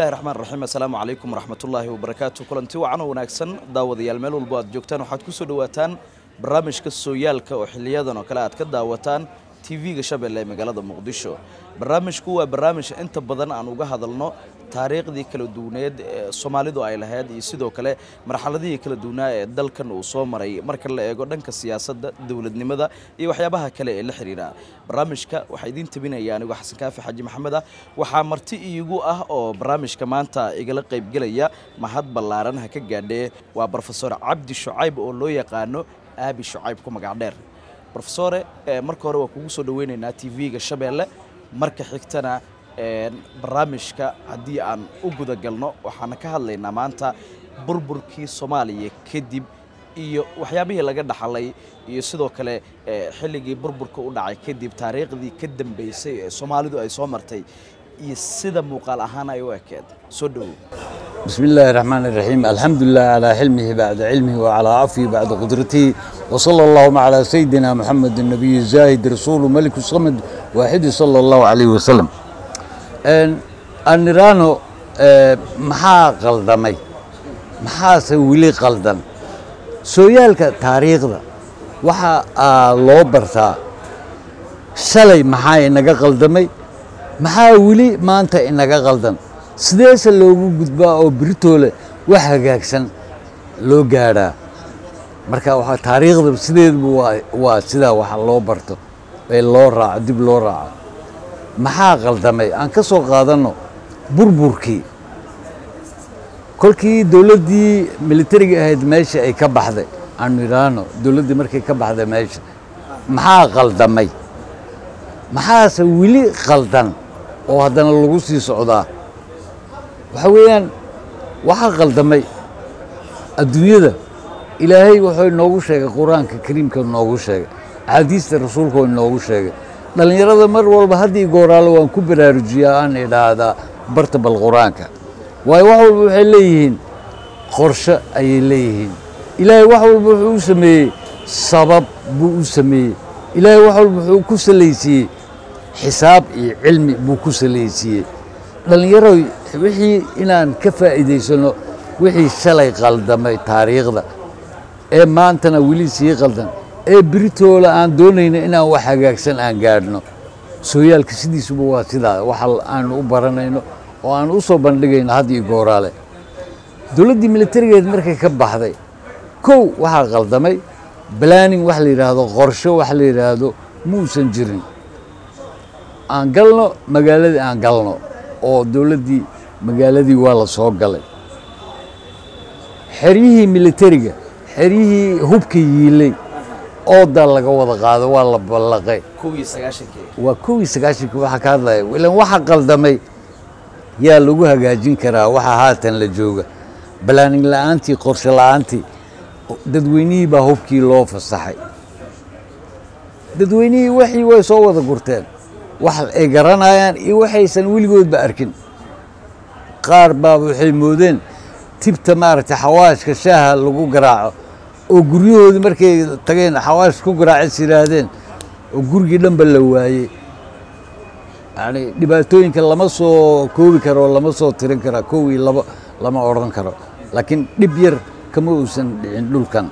bismillahi raxmaan raxiim assalaamu calaykum waraxmatullaahi wabarakaatu kulanti wacan oo wanaagsan daawadayaal meel walbo aad joogtaan waxaad ku soo dhowaataan barnaamijka sooyaalka oo xiliyadan oo kale aad ka daawataan tv-ga shabeelle ee magaalada muqdisho barnaamijku waa barnaamij inta badan aan uga hadalno taariikhdii kala duwaneed ee soomaalidu ay lahayd iyo sidoo kale marxaladihii kala duwanaa ee dalkan uu soo maray marka la eego dhanka siyaasadda dowladnimada iyo waxyaabaha kale ee la xidhiidha barnaamijka waxaa idiin tabinaya anigoo xasan kaafi xaaji maxamed ah waxaa marti iigu ah oo barnaamijka maanta igala qaybgelaya mahad ballaaran ha ka gaadhee waa brofesor cabdi shucayb oo loo yaqaano aabi shucayb ku magac dheer brofesore marka hore waa kugu soo dhaweynaynaa tv-ga shabeelle marka xigtana barnaamijka haddii aan u gudagalno waxaana ka hadlaynaa maanta burburkii soomaaliya kadib iyo waxyaabihii laga dhaxlay iyo sidoo kale xilligii burburka u dhacay kadib taariikhdii ka dambeysay ee soomaalidu ay soo martay iyo sida muuqaal ahaan ay u ekeed soo dhowow بسم الله الرحمن الرحيم الحمد لله على حلمه بعد علمه وعلى عفوه بعد قدرته وصلى اللهم على سيدنا محمد النبي الزاهد رسول ملك الصمد واحد صلى الله عليه وسلم النيرانو maxaa qaldamay maxaase weli qaldan sooyaalka taariikhda waxa loo bartaa shalay maxaa inaga qaldamay maxaa weli maanta inaga qaldan sideese loogu gudbaa oo biritoole wax hagaagsan loo gaadhaa marka waa taariikhda sideedba waa sidaa waxa loo barto ee loo raaco dib loo raaco maxaa qaldamay aan ka soo qaadanno burburkii kolkii dowladdii militariga ahayd meesha ay ka baxday aanu idhaahno dowladdii markay ka baxday meesha maxaa qaldamay maxaase weli qaldan oo haddana lagu sii socdaa waxaa weeyaan waxaa qaldamay adduunyada ilaahay wuxuu inoogu sheegay qur-aanka kariimka inoogu sheegay axaadiista rasuulka inoogu sheegay dhallinyarada mar walba haddii gooraalo waan ku baraarujiyaa aan idhaahdaa barta bal qur-aanka waayo wax walba waxay leeyihiin qorshe ayay leeyihiin ilaahay wax walba wuxuu u sameeyey sabab buu u sameeyey ilaahay wax walba wuxuu ku salaysiiyey xisaab iyo cilmi buu ku salaysiiyey dhallinyaroy wixii inaan ka faa'iidaysano wixii shalay qaldamay taariikhda ee maantana weli sii qaldan ee biritoola aan doonayno inaan wax hagaagsan aan gaadhno sooyaalka sidiisuba waa sidaa waxa aanu u baranayno oo aan u soo bandhigayno had iyo gooraale dowladdii militarigeed markay ka baxday kow waxaa qaldamay planning wax la yidhaahdo qorsho wax la yidhaahdo muusan jirin aan galno magaaladii aan galno oo dowladdii magaaladii waa la soo galay xeryihii militariga xeryihii hubka yiilay oodaa laga wada qaado waa la ballaqay waa kowii sagaashankii waxaa ka hadlaya ilan waxa qaldamay yaa lagu hagaajin karaa waxa haatan la jooga balaaning la'aantii qorshe la'aantii dadweynihii baa hubkii loo fasaxay dadweynihii waxii way soo wada gurteen wax ay garanayaan iyo waxaysan weligoodba arkin qaar baa waxay moodeen tibta maaragtay xawaashka shaaha lagu garaaco oo guryahoodii markay tageen xawaash ku garaacis yidhaahdeen oo gurigii dhanba la waayey yani dhibaatooyinka lama soo koobi karo lama soo tirin kara kow iyo labo lama odhan karo laakiin dhib yar kama uusan dhicin dhulkan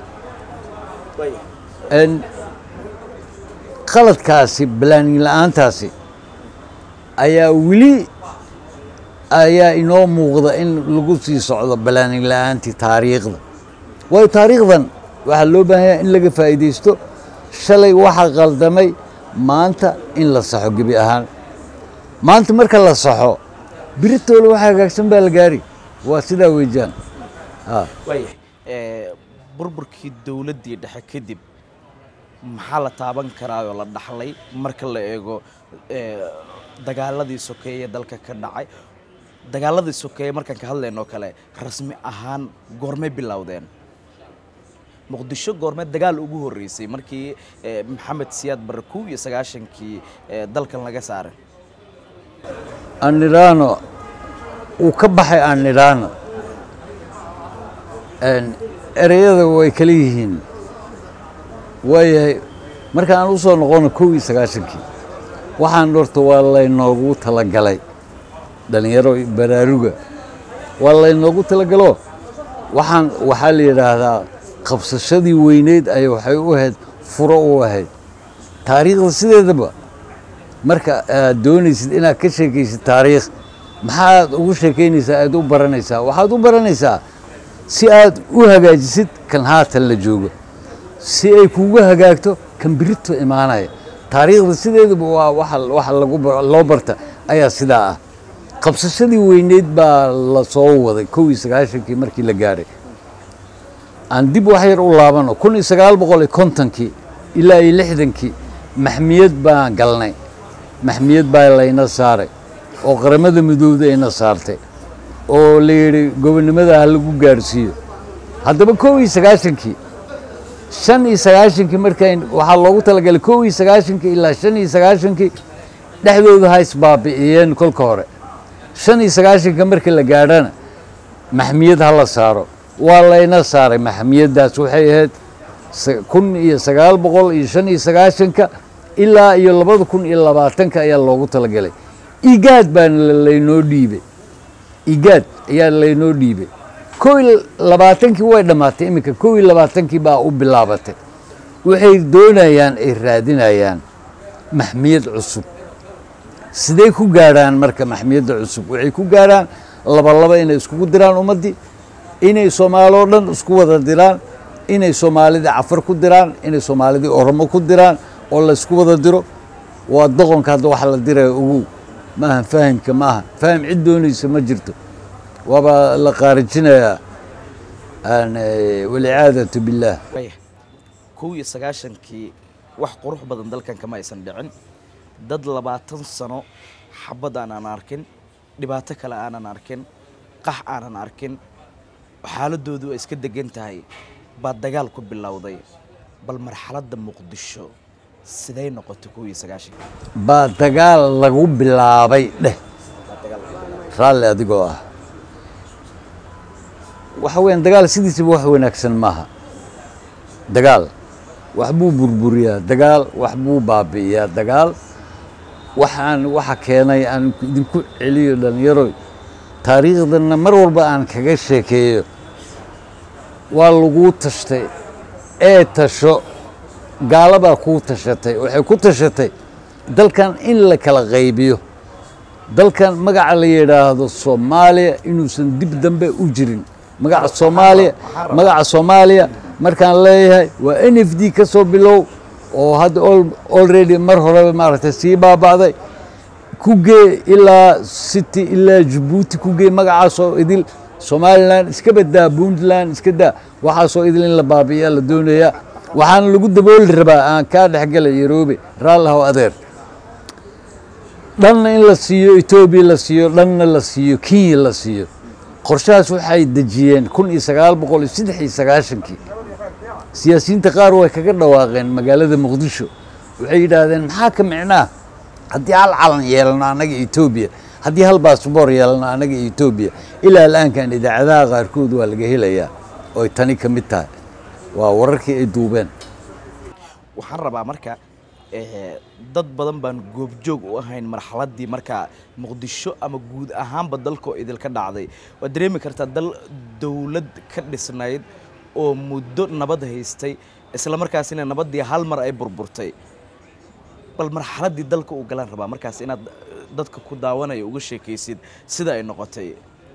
qaladkaasi balaaning la'aantaasi ayaa weli ayaa inoo muuqda in lagu sii socdo balaaning la'aantii taariikhda waayo taariikhdan waxaa loo baahanya in laga faa'iidaysto shalay waxa qaldamay maanta in la saxo gebi ahaan maanta marka la saxo biritoola waxa hagaagsan baa la gaari waa sidaa weejaan waayahay burburkii dowladdii dhexe kadib maxaa la taaban karaa oo la dhaxlay marka la eego dagaaladii sokeeye dalka ka dhacay dagaaladii sokeeye markaan ka hadlaynoo kale rasmi ahaan goormay bilowdeen muqdisho goormee dagaal ugu horreysay markii maxamed siyaad barre kow iyo sagaashankii dalkan laga saaray annidhaano uu ka baxay annidhaano ereyada way kala yihiin waayahay markaan u soo noqono kow iyo sagaashankii waxaan horta waa laynoogu talagalay dhallinyaro baraaruga waa laynoogu talagalo waxaan waxaa la yidhaahdaa qabsashadii weyneyd ay waxay u ahayd furo u ahayd taariikhda sideedaba marka aad doonaysid inaad ka sheekaysid taariikh maxaad ugu sheekaynaysaa aad u baranaysaa waxaad u baranaysaa si aad u hagaajisid kan haatan la joogo si ay kugu hagaagto kan birito imaanaya taariikhda sideedaba waa waxa waxa lagu ba- loo barta ayaa sidaa ah qabsashadii weyneyd baa la soo waday kow iyo sagaashankii markii la gaadhay aan dib wax yar u laabano kun iyo sagaal boqol iyo kontonkii ilaa iyo lixdankii maxmiyad baan galnay maxmiyad baa layna saaray oo qaramada midooda ayna saartay oo la yidhi gobonnimada ha lagu gaarsiiyo haddaba kow iyo sagaashankii shan iyo sagaashankii markay waxaa loogu talagalay kow iyo sagaashankii ilaa shan iyo sagaashankii dhexdooda ha isbaabi'iyeen kolka hore shan iyo sagaashanka markii la gaadhana maxmiyad ha la saaro waa layna saaray maxmiyaddaas waxay ahayd sa- kun iyo sagaal boqol iyo shan iyo sagaashanka ilaa iyo labada kun iyo labaatanka ayaa loogu talagalay igaad baana la- laynoo dhiibay igaad ayaa laynoo dhiibay kow iyo labaatankii way dhammaatay iminka kow iyo labaatankii baa u bilaabatay waxay doonayaan ay raadinayaan maxmiyad cusub sidee ku gaadhaan marka maxmiyadda cusub waxay ku gaadhaan laba laba inay iskugu diraan ummaddii inay soomaali oo dhan isku wada diraan inay soomaalidii cafar ku diraan inay soomaalidii oromo ku diraan oo la isku wada diro waa doqonka hadda waxa la diraya ogow ma aha fahamka ma aha faham cid doonaysa ma jirto waaba la qaarijinayaa aan eh, walicaadatu billaah Waya, kow iyo sagaashankii wax qurux badan dalkan kama aysan dhicin dad labaatan sano xabad aanan arkin dhibaato kale aanan arkin qax aanan arkin xaaladoodu ay iska degan tahay baa dagaal ku bilowday bal marxaladda muqdisho siday noqotay kow iyo sagaashankii baa dagaal lagu bilaabay dheh Baa dagaal ku bilowday. raalli adigoo ah waxa weeyaan dagaal sidiisaba wax wanaagsan maaha dagaal wax buu burburiyaa dagaal wax buu baabi'iyaa dagaal waxaan waxa keenay aan idinku celiyo dhallinyaroy taariikhdana mar walba aan kaga sheekeeyo waa laguu tashtay ee tasho gaalabaa kuu tashatay waxay ku tashatay dalkan in la kala qaybiyo dalkan magaca la yidhaahdo soomaaliya inuusan dib dambe u jirin magaca soomaaliya magaca soomaaliya markaan leeyahay waa n f d ka soo bilow oo hadda al- already mar horeba maaragtay sii baaba'day ku gee ilaa city ilaa jabuuti ku gee magacaasoo idil somalilan iska badaa puntland iska daa waxaasoo idil in la baabi'iyaa la doonayaa waxaana lagu dabooli rabaa aan kaa dhexgalay yaroobe raallah oo adeer dhanna in la siiyo etoobiya la siiyo dhanna la siiyo kenya la siiyo qorshahaas waxay dejiyeen kun iyo sagaal boqol iyo saddex iyo sagaashankii siyaasiyiinta qaar way kaga dhawaaqeen magaalada muqdisho waxay yidhaahdeen maxaa ka micnaa haddii hal calan yeelano annaga etoobiya haddii hal baasboor yeelano annaga etoobiya ilaa al'aankan idaacadaha qaarkood waa laga helayaa oy tani ka mid tahay waa wararkii ay duubeen waxaan rabaa marka eh, dad badan baan goobjoog u ahayn marxaladdii markaa muqdisho ama guud ahaanba dalkoo idilka dhacday waad dareemi kartaa dal dowlad ka dhisnayd oo muddo nabad haystay isla markaasina nabaddii hal mar ay burburtay bal marxaladdii dalka uu galaan rabaa markaas inaad eh, dadka ku daawanaya uga sheekaysid sida ay noqotay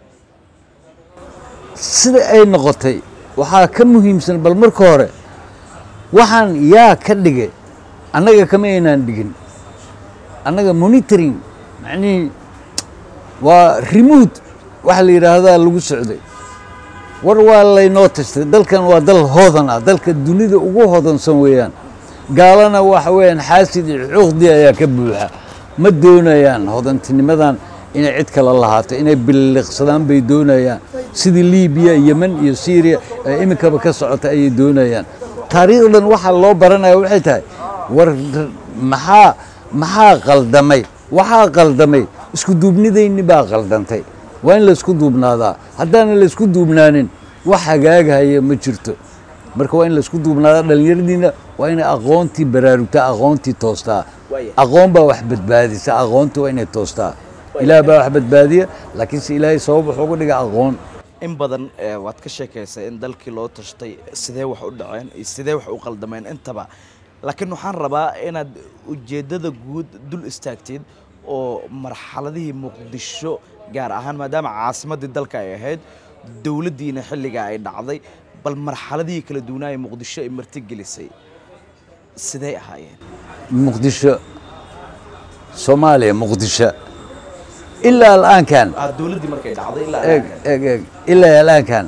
sida ay noqotay waxaa ka muhiimsan bal marka hore waxaan yaa ka dhigay annaga kama aynaan dhigin annaga monitoring macnihii waa remote waxa la yidhaahdaa lagu socday war waa laynoo tashtay dalkan waa dal hodan ah dalka dunida ugu hodansan weeyaan gaalana waxa weeyaan xaasid iyo cuqdi ayaa ka buuxa ma doonayaan hodantinimadan inay cid kale lahaato inay biliqsadaan bay doonayaan sidii libiya yemen iyo syriya ee iminkaba ka socota ayay doonayaan taariikhdan waxaa loo baranaya waxay tahay war maxaa maxaa qaldamay waxaa qaldamay isku duubnidayni baa qaldantay waa in laysku duubnaadaa haddaana laysku duubnaanin wax hagaagahaya ma jirto marka waa in laysku duubnaadaa dhallinyaradiina waa inay aqoontii baraarugtaa aqoontii toostaa Waaya. aqoon baa wax badbaadisa aqoonta waa inay toostaa ilaah baa wax badbaadiya laakiinse ilaahay sabab wuxuu uga dhiga aqoon in badan ee, waad ka sheekaysay in dalkii loo tashtay sidee wax u dhaceen iyo sidee wax u qaldameen intaba laakiin waxaan rabaa inaad ujeeddada guud dul istaagtid oo marxaladihii muqdisho gaar ahaan maadaama caasimaddii dalka ay ahayd dowladdiina xilligaa ay dhacday bal marxaladihii kala duwanaaye muqdisho ay martigelisay sidee ahaayeen muqdisho soomaaliya muqdisho ilaa al'aankan Ah, dowladdii markay dhacday ilaa eeg eeg eeg ilaa al'aankan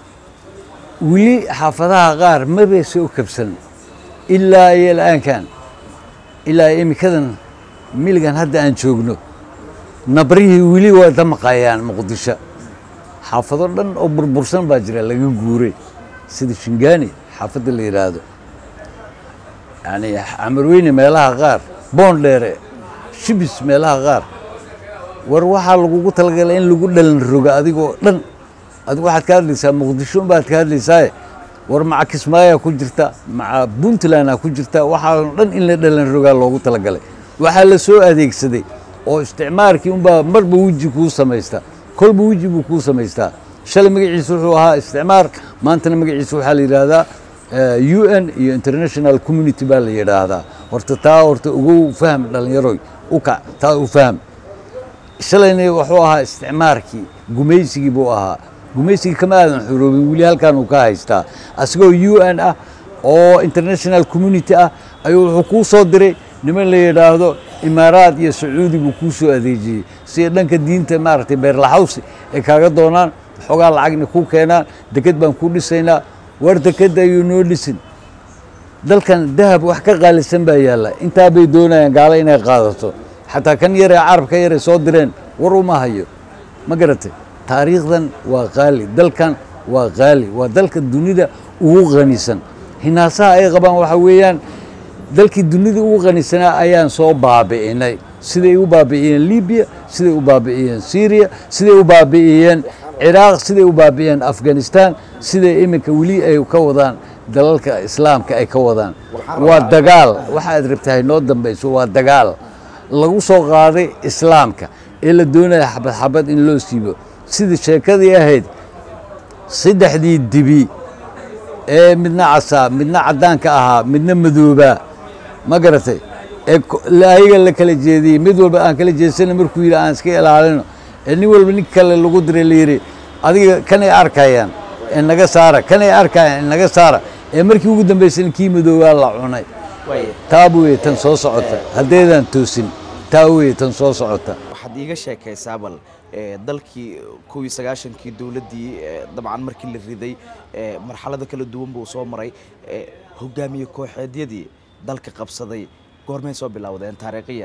weli xaafadaha qaar mabay soo kabsan ilaa iyo al'aankan ilaa imikadan miligan hadda aan joogno nabrihii weli waa damaqayaan muqdisho xaafado dhan oo burbursan baa jira laga guuray sida shingaani xaafadda la yidhaahdo yani camarweyne meelaha qaar boondheere shibis meelaha qaar war waxaa lagugu talagalay in lagu dhalan roga adigoo dhan adigu waxaad ka hadlaysaa muqdisho baad ka hadlaysaaye war maca kismaayaa ku jirta maca puntlandaa ku jirta waxaa dhan in la dhalan rogaa loogu talagalay waxaa la soo adeegsaday oo isticmaarkii unbaa marba weji kuu samaysta kolba weji buu kuu samaystaa shalay magaciisa wuxuu ahaa isticmaar maantana magaciisa waxaa la yidhaahdaa u n iyo international community baa la yidhaahdaa horta taa horta ugu fahm dhalinyaroy u kac taa u fahm shalayna wuxuu ahaa isticmaarkii gumaysigii buu ahaa gumaysigii kama aadan xuroobin weli halkan uu ka haystaa asagoo u n ah oo international community ah ayuu wuxuu kuu soo diray niman la yidhaahdo imaaraad iyo sacuudi buu kuu soo adeejiyey si ay dhanka diinta maaragtay beerlaxawsi ay kaaga doonaan xoogaa lacagna kuu keenaan deked baan kuu dhisaynaa war deked ayuu noo dhisin dalkan dahab wax ka qaalisan baa yaalla intaa bay doonayaan gaalo inay qaadato xataa kan yaree carabka yaray soo direen war uma hayo ma garatay taariikhdan waa qaali dalkan waa qaali waa dalka dunida ugu qanisan hinaasaha ay qabaan waxa weeyaan dalkii dunida ugu qanisanaa ayaan soo baabi'inay siday u baabi'iyeen libiya siday u baabi'iyeen syriya siday u baabi'iyeen ciraaq siday u baabi'iyeen afghanistan siday iminka weli ay ka wadaan dalalka islaamka ay ka wadaan waa dagaal waxaad rabtahay noo dambayso waa dagaal lagu soo qaaday islaamka ee la doonaya xabad xabad in loo siibo sidii sheekadii ahayd saddexdii dibi ee midna casaa midna caddaanka ahaa midna madoobaa ma garatay ee ko- la- ayaga la kala jeediyey mid walba aan kala jeedsana markuu yidhi aan iska ilaalino ee nin walba nin kale lagu diray la yidhi adiga kanay arkayaan ee naga saara kanay arkayaan ee naga saara ee markii ugu dambaysana kii madoobaa la cunay waaya taa weye tan soo socota haddaydaan toosin taa weye tan soo socota waxaad iiga sheekaysaa bal ee, dalkii kow iyo sagaashankii dowladdii ee, dabcan markii la riday ee, marxalado kala duwan buu soo maray ee, hogaamiye kooxeedyadii dalka qabsaday goormay soo bilowdeen taariikhiyan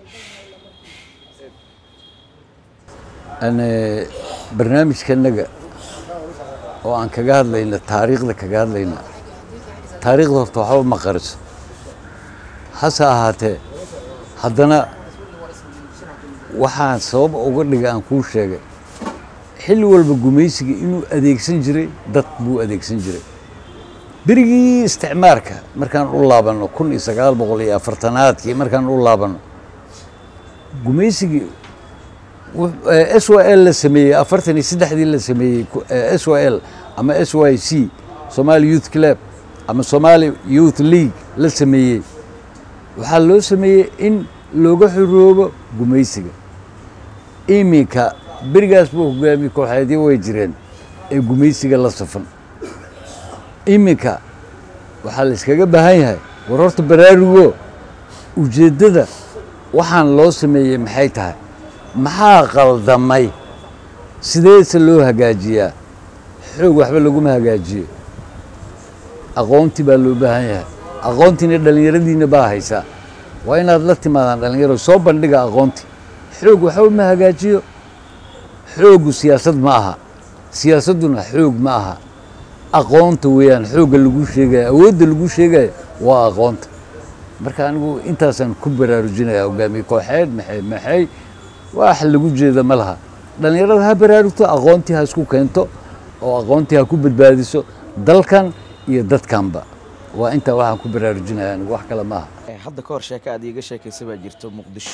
ane barnaamijkanaga oo aan kaga hadlayna taariikhda kaga hadlayna taariikhda horta waxba ma qariso hase ahaatee haddana waxaan sabab uga dhiga aan kuu sheegay xilli walba gumaysiga inuu adeegsan jiray dad buu adeegsan jiray berigii isticmaarka markaan u laabanno kun iyo sagaal boqol iyo afartanaadkii markaan u laabanno gumaysigii s y l la sameeyey afartan iyo saddexdii la sameeyey s y l ama s y c somali youth club ama somali youth league la sameeyey waxaa loo sameeyey in looga xoroobo gumaysiga iminka berigaas buu hogaamiye kooxeedyo way jireen ee gumaysiga la safan iminka waxaa la iskaga baahan yahay war horta baraarugo ujeeddada waxaan loo sameeyey maxay tahay maxaa qaldamay sideese loo hagaajiyaa xoog waxba laguma hagaajiyo aqoonti baa loo baahan yahay aqoontiina dhallinyaradiina baa haysaa waa inaad la timaadaan dhallinyaro soo bandhiga aqoonti xoog waxba ma hagaajiyo xoogu siyaasad ma aha siyaasadduna xoog ma aha aqoonta weeyaan xoogga lagu sheegaya awoodda lagu sheegaya waa aqoonta marka anigu intaasaan ku baraarujinaya hogaamiye kooxeed maxay maxay wax lagu jeeda ma laha dhallinyarada ha baraarugto aqoontii ha isku keento oo aqoontii ha ku badbaadiso dalkan iyo dadkanba waa intaa waxaan ku baraarujinaya anigu wax kale maaha Ee, hadda ka hor sheeko aad iiga sheekaysay baa jirto muqdisho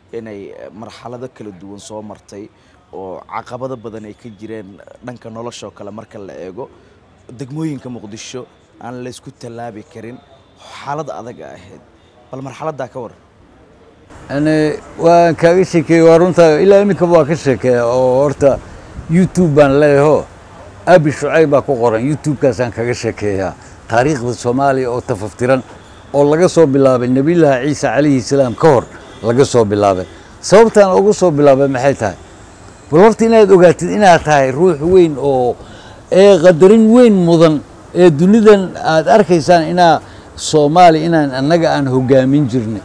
inay marxalado kala duwan soo martay oo caqabado badan ay ka jireen dhanka noloshoo kale marka la eego degmooyinka muqdisho aan laysku tallaabi karin xaalad adag a ahayd bal marxaladdaa ka waran yani waan kaaga sheekeeyey waa runta ilaa iminkaba waa ka sheekeeya oo horta youtube baan leeyaho abi shucayb baa ku qoran youtube-kaasaan kaga sheekeeyaa taariikhda soomaaliya oo tafaftiran oo laga soo bilaabay nebiyullaahi ciisa calayhi salaam ka hor laga soo bilaabay sababtaan ugu soo bilaabay maxay tahay bal horta inaad ogaatid inaad tahay ruux weyn oo ee qadarin weyn mudan ee dunidan aad arkaysaan inaa soomaaliya inaan annaga aan hogaamin jirnay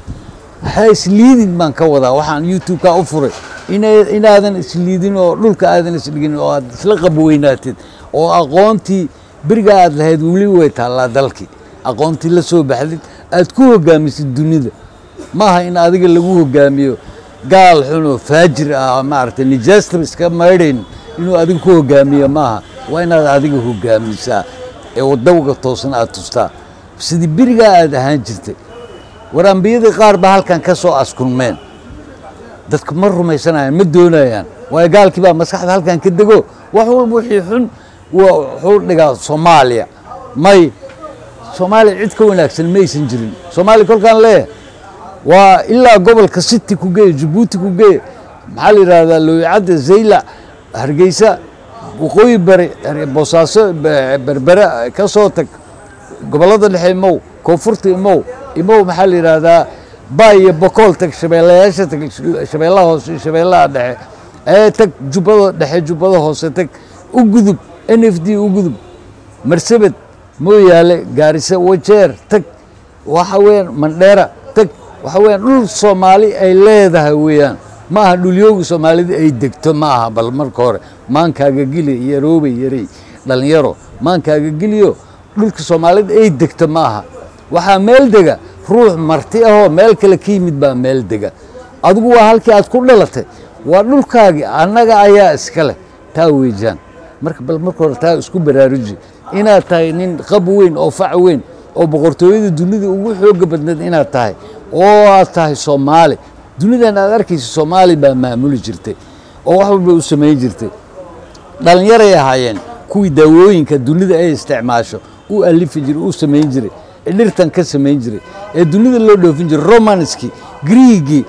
ha isliidin baan ka wadaa waxaan youtube-ka u furay ina- inaadan isliidin oo dhulka aadan isdhigin oo aad isla qabweynaatid oo aqoontii beriga aad lahayd weli way taallaa dalkii aqoontii la soo baxdid aad ku hogaamisid dunida maaha in adiga lagu hogaamiyo gaal xunoo faajir ah maaragtay nijaastaba iska maydhayn inuu adiga ku hogaamiyo maaha waa inaad adiga hogaamisaa ee wadawga toosan aad tustaa sidii berigaa aad ahaan jirtay war ambiyadii qaar baa halkan ka soo askulmeen dadku ma rumaysanayaan ma doonayaan waayo gaalkii baa maskaxda halkan ka dego wax walba wixii xun waa wuxuu dhigaa soomaaliya may soomaaliya cid ka wanaagsan maysan jirin soomaaliya kolkaan leeyahay waa ilaa gobolka city ku geeye jabuuti ku geeye maxaa la yidhahdaa lowicadda zaylac hargeysa waqooyi bari boosaaso be- berbere ka soo tag gobollada dhexe imow koonfurta imow imow maxaa la yidhaahdaa baay iyo bokool tag shabeellayaasha tag shabeellaha hoose iyo shabeellaha dhexe ee tag jubbada dhexe jubbada hoose tag u gudub n f d u gudub marsabed mooyaale gaariso wajeer tag waxa weeyaan mandheera tag waxa weeyaan dhul soomaali ay leedahay weeyaan ma aha dhulyooga soomaalida ay degto ma aha bal marka hore maankaaga geli yaroobay yarey dhalinyaro maankaaga geliyo dhulka soomaalida ay degto ma aha waxaa meel dega ruux marti ahoo meel kale ka yimid baa meel dega adigu waa halkii aad ku dhalatay waa dhulkaagii annaga ayaa iska leh taa weejaan marka bal marka hore taa isku baraaruji inaad tahay nin qab weyn oo fac weyn oo boqortooyada dunida ugu xooga badneed inaad tahay oo aad tahay soomaali dunidan aad arkaysa soomaali baa maamuli jirtay oo wax walba u samayn jirtay dhalinyaray ahaayeen kuwii daawooyinka dunida ay isticmaasho u alifi jiray u samayn jiray ee dhirtan ka samayn jiray ee dunida loo dhoofin jiray romanskii griigii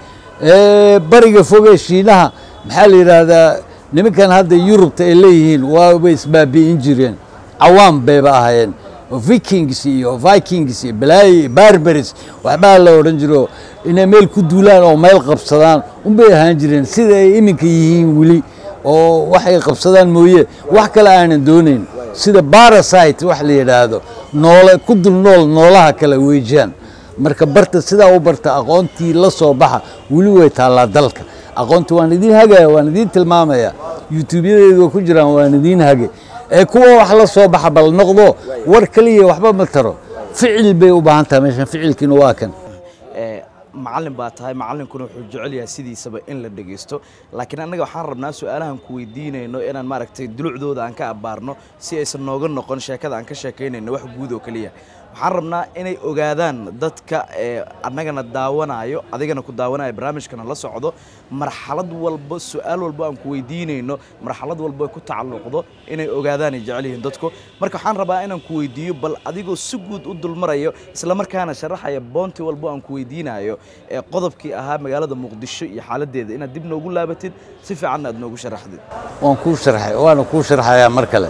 ee bariga fogee shiinaha maxaa la yidhaahdaa nimankan hadda yurubta ay leeyihiin waa way isbaabi'in jireen cawaam bayba ahaayeen oo vikings iyo vikings iyo balaayi barbaris waxbaa la odhan jiro inay meel ku duulaan oo meel qabsadaan unbay ahaan jireen sida ay iminka yihiin weli oo waxay qabsadaan mooye wax kale aanan doonayn sida barasite wax la yidhaahdo noole ku dul nool noolaha kale weejaan marka barta sidaa u barta aqoontii la soo baxa weli way taallaa dalka aqoontii waan idiin hagaya waan idiin tilmaamaya youtubyadeedu way ku jiraan waan idiin hage ee kuwa wax la soo baxa bal noqdo war keliya waxba ma taro ficil bay u baahan tahay meeshan ficilkiina waa kan ee macallin baa tahay macallinkuna wuxuu jecel yahay sidiisaba in la dhegeysto laakiin annaga waxaan rabnaa su-aalahan ku weydiinayno inaan maaragtay dulucdooda aan ka abbaarno si aysan nooga noqon sheekada aan ka sheekaynayno wax guud oo keliya waxaan rabnaa inay ogaadaan dadka ee annagana daawanayo adigana ku daawanaya barnaamijkana la socdo marxalad walba su-aal walba aan ku weydiinayno marxalad walba ay ku tacalluqdo inay ogaadaan ay jecel yihiin dadku marka waxaan rabaa inaan ku weydiiyo bal adigoo si guud u dulmarayo isla markaana sharaxaya boonti walba aan ku weydiinayo ee qodobkii ahaa magaalada muqdisho iyo xaaladeeda inaad dib noogu laabatid si fiicanna aad noogu sharaxdid waan kuu sharxay waana kuu sharxayaa mar kale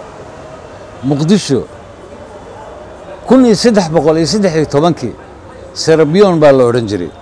muqdisho kun iyo saddex boqol iyo saddex iyo tobankii serabiyon baa la odhan jiray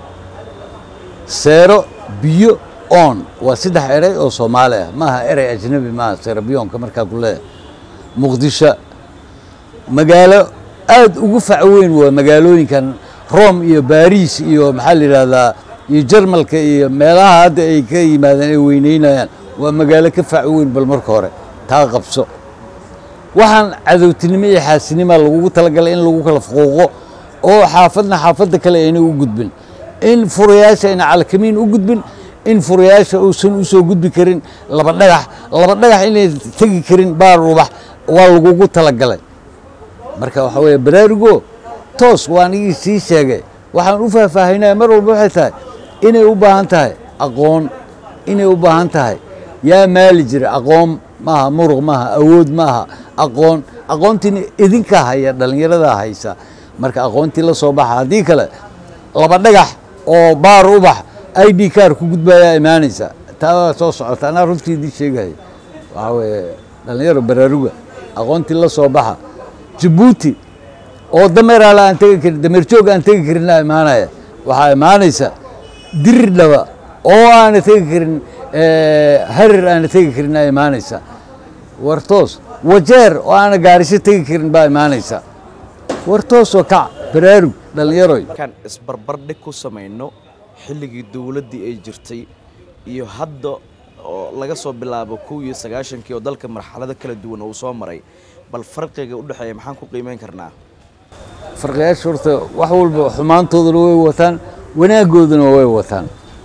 seero biyo on waa saddex erey oo soomaali ah maaha erey ajnabi maaha serabiyonka markaa ku leeyahay muqdisho magaalo aad ugu fac weyn waa magaalooyinkan rome iyo baris iyo maxaa la yidhahdaa iyo jarmalka iyo meelaha hadda ay ka yimaadeen ay weyneynayaan waa magaalo ka fac weyn bal marka hore taa qabso waxaan cadowtinimo iyo xaasinima lagugu talagalay in lagu kala fuquuqo oo xaafadna xaafadda kale ayna u gudbin in furayaasha ayna calakamiin u gudbin in furayaasha uusan u soo gudbi karin laba dhagax laba dhagax inay tegi karin baar ubax waa lagugu talagalay marka waxaa weeye baraarugo toos waan igii sii sheegay waxaan u faahfaahinaya mar walba waxay tahay inay u baahan tahay aqoon inay u baahan tahay yaa maali jira aqoon maaha muruq maaha awood maaha aqoon aqoontiina idinka haya dhallinyaradaa haysa marka aqoontii la soo baxa haddii kale laba dhagax oo baar ubax i d kaar ku gudbayaa imaanaysa taa waa soo socota anaa runtii idin sheegaya waxaa weeye dhallinyaro baraaruga aqoontii la soo baxa jabuuti oo dameeraala aan tegi karin dameer joog aan tegi karinaa imaanaya waxaa imaanaysa dirir dhaba oo aana tegi karin harir aana tegi karinaa imaanaysa wartoos wajeer oo aana gaarisho tegi karin baa imaanaysa wartoosoo kac baraarug dhallinyaroy markaan isbarbardhig ku samayno xilligii dowladdii ay jirtay iyo hadda oo laga soo bilaabo kow iyo sagaashankii oo dalka marxalado kala duwan uu soo maray bal farqiga u dhexeeya maxaan ku qiimeyn karnaa farqiyaasha horta wax walba xumaantoodana way wataan wanaaggoodana way wataan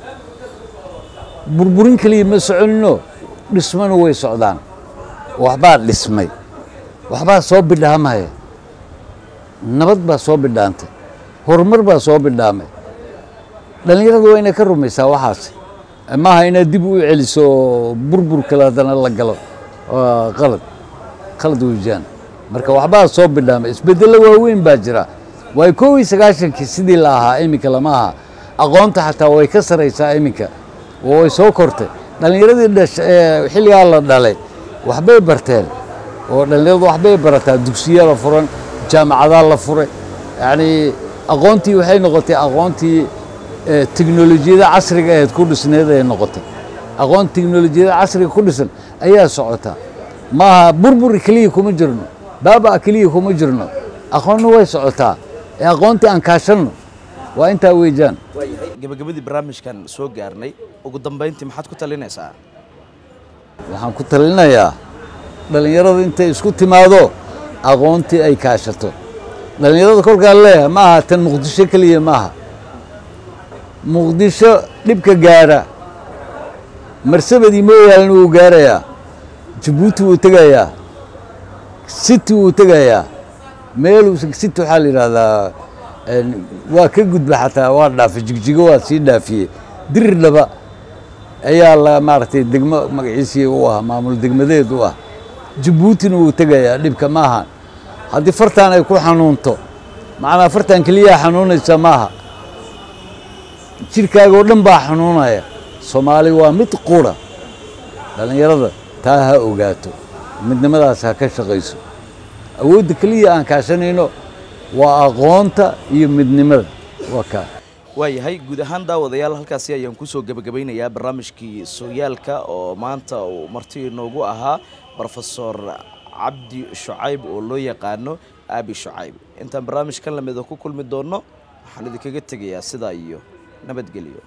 burburin keliya ma soconino dhismana way socdaan waxbaa dhismay waxbaa soo bidhaamaya nabad baa soo bidhaantay horumar baa soo bidhaamay dhallinyaradu waa inay ka rumaysaa waxaas maaha inaad dib u celiso burbur kale haddana la galo waa qalad qalad weejaan marka waxbaa soo bidhaamay isbeddello waaweyn baa jira waay kow iyo sagaashankii sidii la ahaa iminka lama aha aqoonta xataa way ka saraysaa iminka oo way soo kortay dhallinyaradii dhash ee xilligaa la dhalay waxbay barteen oo dhallinyaradu waxbay barataa dugsiyaa la furan jaamacadaa la furay yacni aqoontii waxay noqotay aqoontii teknolojiyada casriga ahayd ku dhisneed ay noqotay aqoon teknolojiyada casriga ku dhisan ayaa socota maaha burbur keliya kuma jirno baaba keliya kuma jirno aqoonna way socotaa ee aqoontii aan kaashanno waa intaa weejaan gabagabadii barnaamijkan soo gaarnay ugu dambayntii maxaad ku talinaysaa waxaan ku talinayaa dhallinyarada intay isku timaado aqoontii ay kaashato dhallinyarada kolkaan leeyahay ma aha tan muqdisho keliya maaha muqdisho dhibka gaara marsabadii mooyaalna wuu gaarayaa jabuuti wuu tegayaa city wuu tegayaa meel city waxaa la yidhahdaa waa ka gudba xataa waa dhaafay jigjigo waa sii dhaafiyey dirir dhaba ayaa la maaragtay degmo magaciisii u ah maamul degmadeed u ah jabuutina wuu tegayaa dhibka maaha haddii fartaan ay ku xanuunto macnaa fartaan keliyaa xanuunaysa maaha jirkaaga oo dhan baa xanuunaya soomaali waa mid qura dhallinyarada taa ha ogaato midnimadaas ha ka shaqayso awoodda keliya aan kaashanayno waa aqoonta iyo midnimada waa kaa waayahay guud ahaan daawadayaal halkaasi ayaan kusoo gebagabaynayaa barnaamijkii sooyaalka oo maanta uu marti inoogu ahaa brofesor cabdi shucayb oo loo yaqaano aabi shucayb intaan barnaamijkan lamida ku kulmi doonno waxaan idinkaga tegayaa sidaa iyo nabadgelyo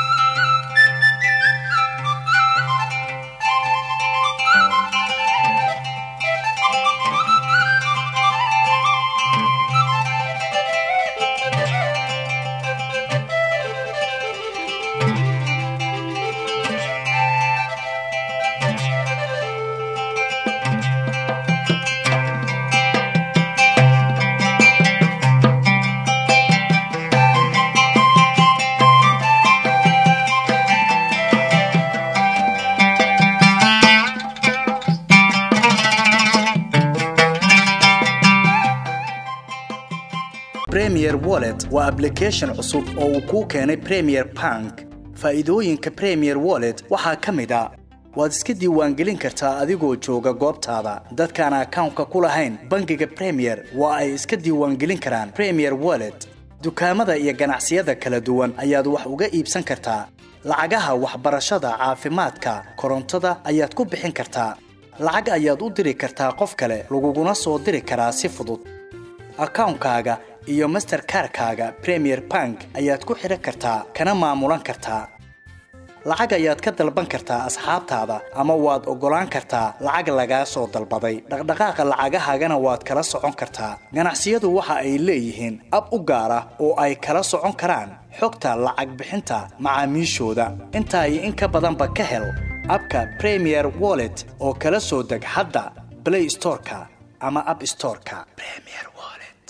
premier wallet waa application cusub oo uu kuu keenay premier bank faa'iidooyinka premier wallet waxaa ka mid a waad iska diiwaangelin kartaa adigoo jooga goobtaada dadkaan akawnka ku lahayn bangiga premier waa ay iska diiwaangelin karaan premier wallet dukaamada iyo ganacsiyada kala duwan ayaad wax uga iibsan kartaa lacagaha waxbarashada caafimaadka korontada ayaad ku bixin kartaa lacag ayaad u diri kartaa qof kale laguguna soo diri karaa si fudud akawnkaaga iyo masterkarkaaga premier bank ayaad ku xidhan kartaa kana maamulan kartaa lacag ayaad ka dalban kartaa asxaabtaada ama waad oggolaan kartaa lacag lagaa soo dalbaday dhaqdhaqaaqa lacagahaagana waad kala socon kartaa ganacsiyadu waxa ay leeyihiin ab u gaar ah oo ay kala socon karaan xogta lacag bixinta macaamiishooda intaa iyo in ka badanba ka hel abka premier wallet oo kala soo deg hadda blay storeka ama ab storeka premier